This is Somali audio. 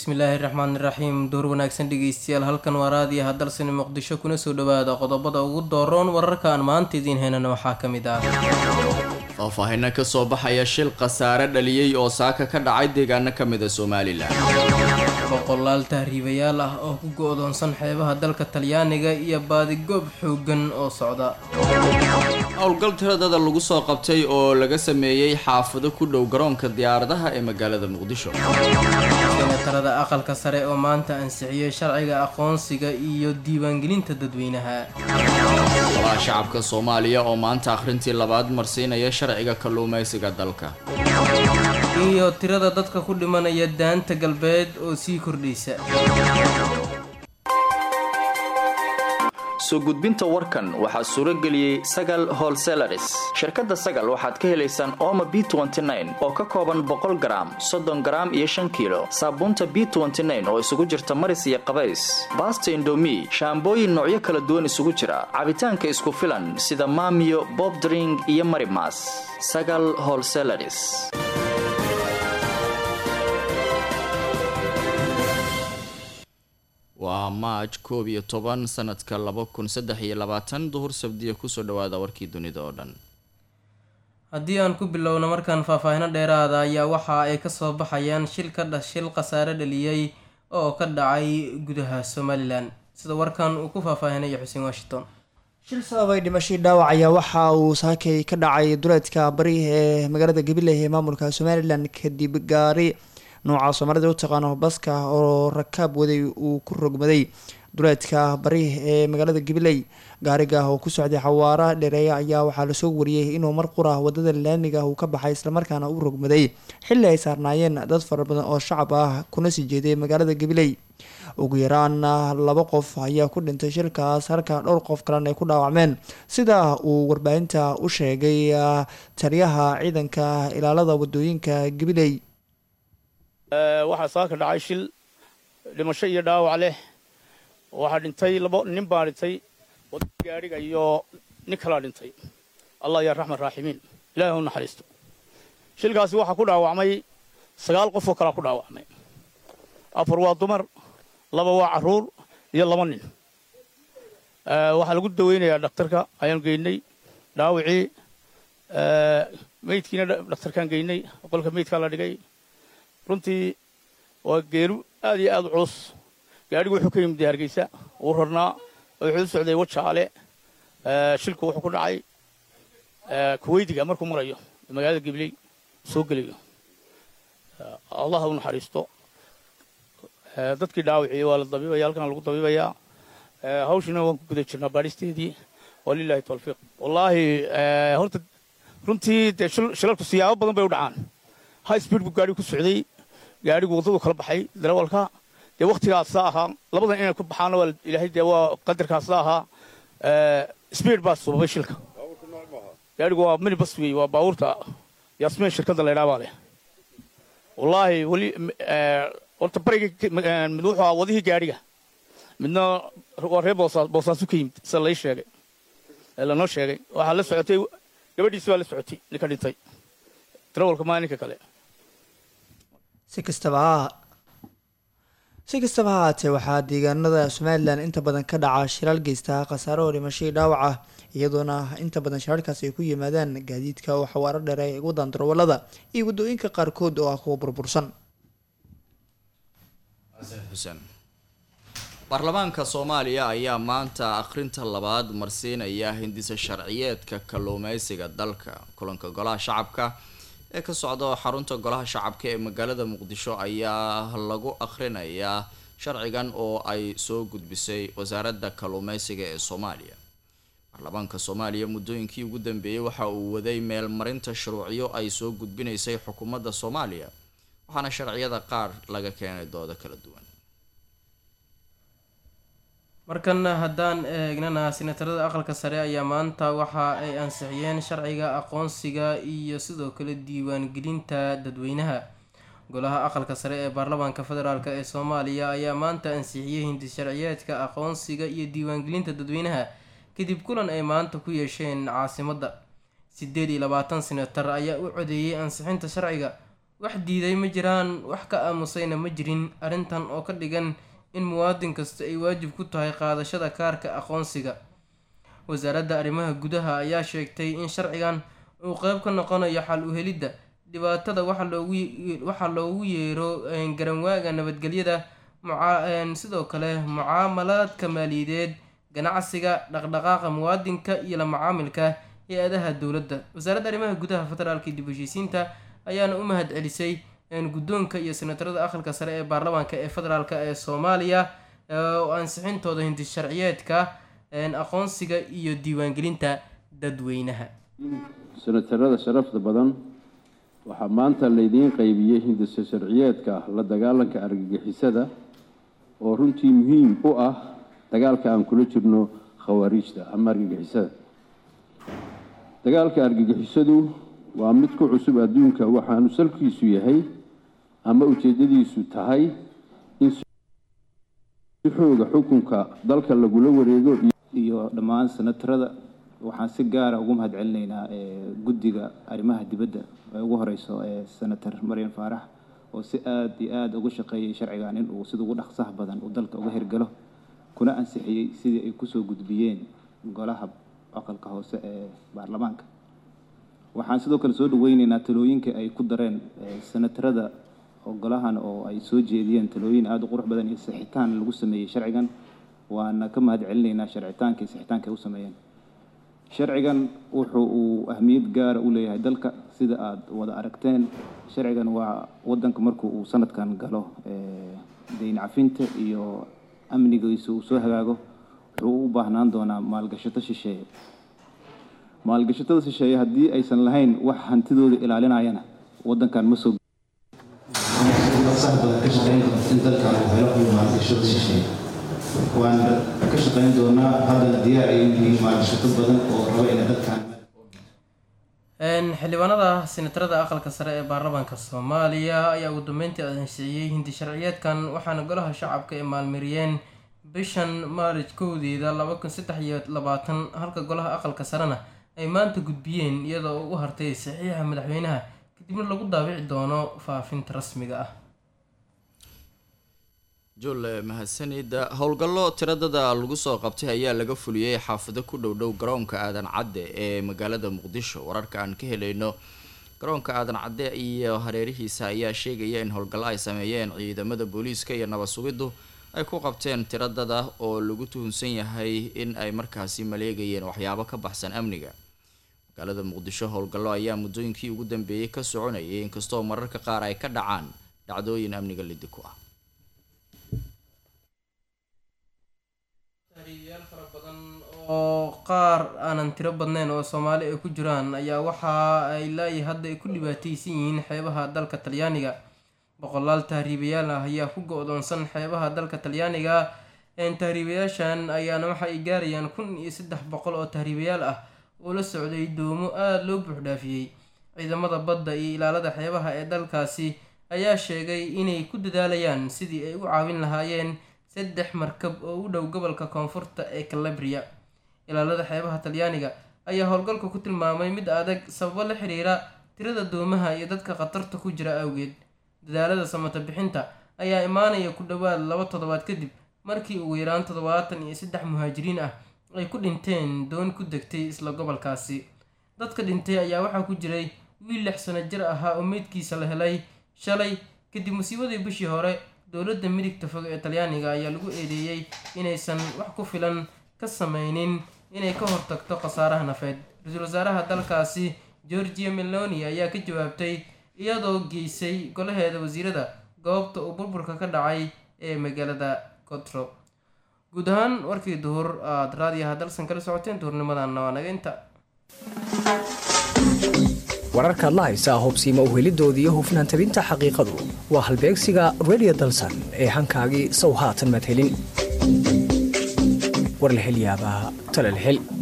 bismillaahi raxmaani raxiim door wanaagsan dhegeystayaal halkan waa raadiya hadalsani muqdisho kuna soo dhawaada qodobada ugu dooroon wararkaan maanta idiin heynana waxaa ka mid ah faahfaahino ka soo baxaya shil khasaare dhaliyey oo saaka ka dhacay deegaano ka mida somalilan boqolaal tahriibayaal ah oo ku go-doonsan xeebaha dalka talyaaniga iyo baadigoob xooggan oo socda howlgal tiradada lagu soo qabtay oo laga sameeyey xaafado ku dhow garoonka diyaaradaha ee magaalada muqdisho senatarada aqalka sare oo maanta ansixiyey sharciga aqoonsiga iyo diiwaangelinta dadweynaha golaha shacabka soomaaliya oo maanta akhrintii labaad marsiinaya sharciga kalluumaysiga dalka iyo tirada dadka ku dhimanaya daanta galbeed oo sii kordhaysa soo gudbinta warkan waxaa suuro geliyey sagal holselaris shirkadda sagal waxaad ka helaysaan ooma b oo ka kooban boqol garaam soddon garaam iyo shan kiilo saabuunta b oo isugu jirta maris iyo qabays baasta indomi shaambooyin noocyo kala duwan isugu jira cabitaanka isku filan sida maamiyo bobdring iyo marimas sagal holselaris waa maaj koob iyo toban sanadka laba kun saddex iyo labaatan duhur sabdiya kusoo dhawaada warkii dunida oo dhan haddii aan ku bilowno markaan faahfaahino dheeraada ayaa waxa ay kasoo baxayaan shil ka dha shil khasaare dhaliyey oo ka dhacay gudaha somalilan sida warkan uu ku faahfaahinayo xuseen washington shil sababay dhimashadii dhaawac ayaa waxa uu saakay ka dhacay duleedka bari ee magaalada gabiley ee maamulka somalilan kadib gaari nooca soomaalida u taqaano baska oo rakaab waday uu ku rogmaday duleedka bari ee magaalada gabiley gaariga oo ku socday xawaara dheereeya ayaa waxaa lasoo wariyey inuu mar qura wadada laamiga uu ka baxay islamarkaana u rogmaday xilli ay saarnaayeen dad fara badan oo shacab ah kuna sii jeeday magaalada gabiley ugu yaraan laba qof ayaa ku dhintay shilkaas halka dhowr qof kalena ay ku dhaawacmeen sida uu warbaahinta u sheegay taliyaha ciidanka ilaalada wadooyinka gabiley waxaa saaka dhacay shil dhimasho iyo dhaawac leh waxaa dhintay labo nin baa dhintay wadada gaadhiga iyo nin kalaa dhintay allah yaa raxman raaximiin ilahi u naxariisto shilkaasi waxaa ku dhaawacmay sagaal qof oo kalaa ku dhaawacmay afar waa dumar laba waa carruur iyo laba nin waxaa lagu daweynayaa dhakhtarka ayaan geynay dhaawacii meydkiina dhakhtarkaan geynay qolka meydkaa la dhigay runtii waa geeru aad iyo aad u culus gaadhigu wuxuu ka yimid hargeysa uu rarnaa wuxuu u socday wajaale shilku wuxuu ku dhacay kuweydiga markuu marayo magaalada gibley soo gelayo allah u naxariisto dadkii dhaawaciyey waa la dabiibaya halkan lagu dabiibayaa hawshina waan ku guda jirnaa baadhisteedii walilahi tawfiiq wallaahi horta runtii dee shilalku siyaabo badan bay u dhacaan high speed buu gaadhigu ku socday gaadhigu waddadu kala baxay darawalka dee wakhtigaasa ahaa labadan inay ku baxaana waa ilaahay dee waa qadarkaasa ahaa speed baa sababay shilka gaadhigu waa minibus wey waa baabuurta yaasmeen shirkadda la ydhaa baa leh wallaahi weli horta bariga mid wuxuu ahaa wadihii gaadhiga midna waa reer boosaasu ka yimid sida lai sheegay lanoo sheegay waxaa la socotay gabadhiisi baa la socotay ninka dhintay darawalka maa ninka kale si kastaba ha si kastaba ha haatee waxaa deegaanada somalilan inta badan ka dhaca shiraal geysta khasaare oo dhimashadii dhaawac ah iyadoona inta badan shiraalkaas ay ku yimaadaan gaadiidka oo xawaaro dheer ay wadaan darawalada iyo waddooyinka qaarkood oo ah kuwa burbursan xuseen baarlamaanka soomaaliya ayaa maanta akhrinta labaad marsiinaya hindisa sharciyeedka kalluumeysiga dalka kulanka golaha shacabka ee ka socda xarunta golaha shacabka ee magaalada muqdisho ayaa lagu akhrinayaa sharcigan oo ay soo gudbisay wasaaradda kalluumeysiga ee soomaaliya baarlamaanka soomaaliya muddooyinkii ugu dambeeyey waxa uu waday meelmarinta shuruucyo ay soo gudbinaysay xukuumadda soomaaliya waxaana sharciyada qaar laga keenay doodo kala duwan markana haddaan eegnana senatarada aqalka sare ayaa maanta waxa ay ansixiyeen sharciga aqoonsiga iyo sidoo kale diiwaangelinta dadweynaha golaha aqalka sare ee baarlamaanka federaalk ee soomaaliya ayaa maanta ansixiyey hindi sharciyeedka aqoonsiga iyo diiwaangelinta dadweynaha kadib kulan ay maanta ku yeesheen caasimadda sideed iyo labaatan senatar ayaa u codeeyey ansixinta sharciga wax diiday ma jiraan wax ka aamusayna ma jirin arrintan oo ka dhigan in muwaadin kasta ay waajib ku tahay qaadashada kaarka aqoonsiga wasaaradda arrimaha gudaha ayaa sheegtay in sharcigan uu qeyb ka noqonayo xal u helidda dhibaatada waxaa loogu yeero garanwaaga nabadgelyada sidoo kale mucaamalaadka maaliyadeed ganacsiga dhaqdhaqaaqa muwaadinka iyo la macaamilka hay-adaha dowladda wasaaradda arrimaha gudaha federaalka dib heshiisiinta ayaana u mahad celisay guddoonka iyo senatarada aqalka sare ee baarlamaanka ee federaalk ee soomaaliya oo ansixintooda hindi sharciyeedka aqoonsiga iyo diiwaangelinta dadweynaha senatarada sharafta badan waxaa maanta laydiin qaybiyey hindisa sharciyeedka la dagaalanka argagixisada oo runtii muhiim u ah dagaalka aan kula jirno khawaariijta ama argagixisada dagaalka argagixisadu waa mid ku cusub adduunka waxaanu salkiisu yahay ama ujeedadiisu tahay in si xooga xukunka dalka lagula wareego iyo dhammaan senatarada waxaan si gaara ugu mahad celinaynaa guddiga arrimaha dibadda ee ugu horeyso ee senator maryan faarax oo si aada iyo aada uga shaqeeyay sharcigan in uu sida ugu dhaqsaha badan uu dalka uga hirgalo kuna ansixiyey sidii ay kusoo gudbiyeen golaha aqalka hoose ee baarlamaanka waxaan sidoo kale soo dhaweyneynaa talooyinka ay ku dareen senatarada golahan oo ay soo jeediyeen talooyin aada u qurux badan iyo sixitaan lagu sameeyey sharcigan waana ka mahad celinaynaa sharcitaanka iyo sixitaanka ay u sameeyeen sharcigan wuxuu uu ahmiyad gaara u leeyahay dalka sida aada wada aragteen sharcigan waa wadanka markuu uu sanadkan galo dayn cafinta iyo amnigiisa uu soo hagaago wuxuu u baahnaan doonaa maalgashato shisheeye maalgashatada shisheeye haddii aysan lahayn wax hantidooda ilaalinayana wadankan ma soo badan ka shaqeyn doonta in dalkan uu helo maalgashada shisheeye waan ka shaqeyn doonaa haddana diyaar ay yihiin maalgashato badan oo raba inay dadkan xildhibaanada senatarada aqalka sare ee baarlamaanka soomaaliya ayaa ugu dambeyntii ansixiyey hindi sharciyeedkan waxaana golaha shacabka ay maalmariyeen bishan maarij kowdeeda laba kun saddex iyo labaatan halka golaha aqalka sarena ay maanta gudbiyeen iyadoo u hartay saxiixa madaxweynaha kadibna lagu daabici doono faafinta rasmiga ah jule mahadsanida howlgallo tiradada lagu soo qabtay ayaa laga fuliyey xaafado ku dhow dhow garoonka aadan cadde ee magaalada muqdisho wararka aan ka helayno garoonka aadan cadde iyo hareerihiisa ayaa sheegaya in howlgallo ay sameeyeen ciidamada booliiska iyo nabad sugiddu ay ku qabteen tiradada oo lagu tuhunsan yahay in ay markaasi maleegayeen waxyaabo ka baxsan amniga magaalada muqdisho howlgallo ayaa muddooyinkii ugu dambeeyey ka soconayay inkastoo mararka qaar ay ka dhacaan dhacdooyin amniga lidi ku ah oo qaar aanan tiro badnayn oo soomaali ay ku jiraan ayaa waxa ay laayi hadda ay ku dhibaateysan yihiin xeebaha dalka talyaaniga boqolaal tahriibayaal ah ayaa ku go-doonsan xeebaha dalka talyaaniga tahriibayaashan ayaana waxa ay gaarayaan kun iyo saddex boqol oo tahriibayaal ah oo la socday doomo aada loo buuxdhaafiyey ciidamada badda iyo ilaalada xeebaha ee dalkaasi ayaa sheegay inay ku dadaalayaan sidii ay u caawin lahaayeen saddex markab oo u dhow gobolka koonfurta ee calabria ilaalada xeebaha talyaaniga ayaa howlgalka ku tilmaamay mid adag sababo la xiriira tirada doomaha iyo dadka khatarta ku jira awgeed dadaalada samata bixinta ayaa imaanaya ku dhowaad laba toddobaad kadib markii ugu yaraan toddobaatan iyo saddex muhaajiriin ah ay ku dhinteen doon ku degtay isla gobolkaasi dadka dhintay ayaa waxaa ku jiray wiil lix sano jir ahaa oo meydkiisa la helay shalay kadib musiibadii bishii hore dowladda midigta fog ee talyaaniga ayaa lagu eedeeyey inaysan wax ku filan ka sameynin inay ka hortagto khasaaraha nafeed ra-iisul wasaaraha dalkaasi georgia meloni ayaa ka jawaabtay iyadoo geysay golaheeda wasiirada goobta uu burburka ka dhacay ee magaalada cotro guud ahaan warkii duhur aada raadiyaha dalsan kala socoteen duhurnimadanna waa naga inta wararkaad la haysaa hobsiima uhelidooda iyo hufnaan tabinta xaqiiqadu waa halbeegsiga redio dalsan ee hankaagii sow haatan madhelin war la hel yaabaa tale la hel